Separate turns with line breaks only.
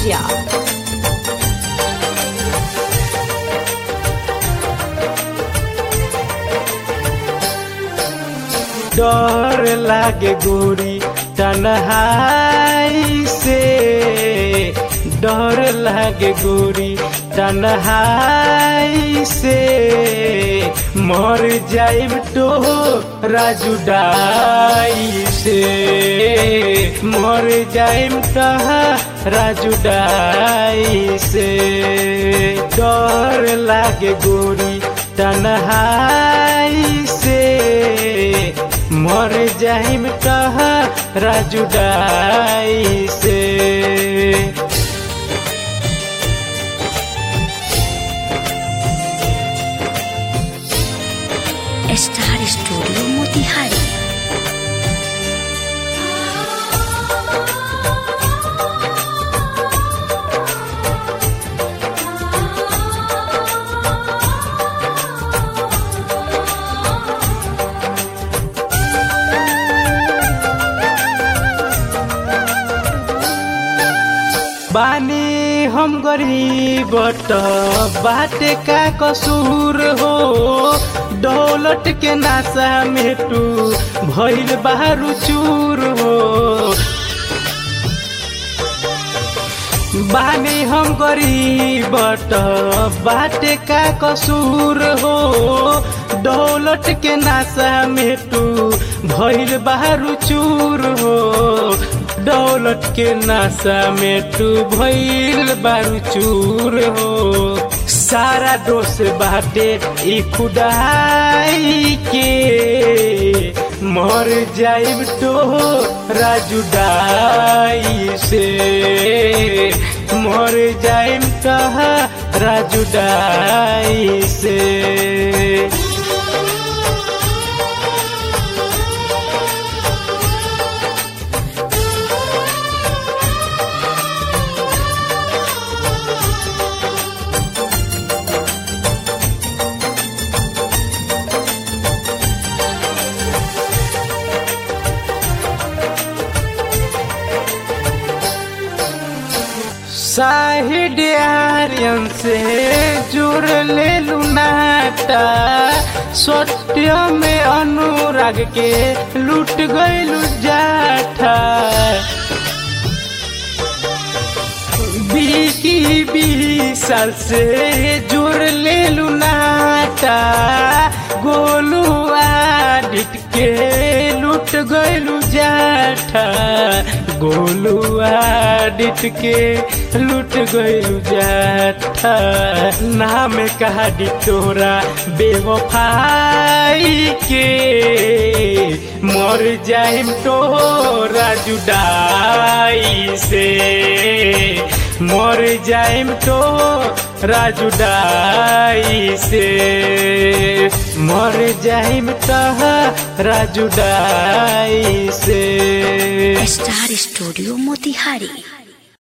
Media.
डर लागे गोरी तन्हाई से डर लागे गोरी तन्हाई से मर जाइब तो राजू डाई से मर जाइब तहा राजू डाई से डर लागे गोरी तन्हाई से मर जाइम कहा राजू डाई से
स्टार स्टूडियो मोतिहारी
बानी हम गरीब त बाटे का कसूर हो दौलत के नाशा में तू भइल बारू चूर हो बानी हम गरीब त बाटे का कसूर हो दौलत के नाशा में तू भइल बारू चूर हो दौलत के नाशा में तू भइल बारू चूर हो सारा दोष बाटे ई खुदाई के मर जाइब तो राजू डाई से मर जाइब कहा राजू डाई से साहिड आर्यन से जुड़ ले लुनाटा सत्य में अनुराग के लूट गइलु जाठा बीकी बीस साल से जुड़ ले लुनाटा गोलू आडिट के लूट गइलु जाठा गोलू आडिट के लूट गइलु जाठा नाम कहा दी तोरा बेवफाई के मर जाइम तोरा जुदाई से मर जाइम तो राजू डाई से मर जाइम तह राजू डाई से
स्टार स्टूडियो मोतिहारी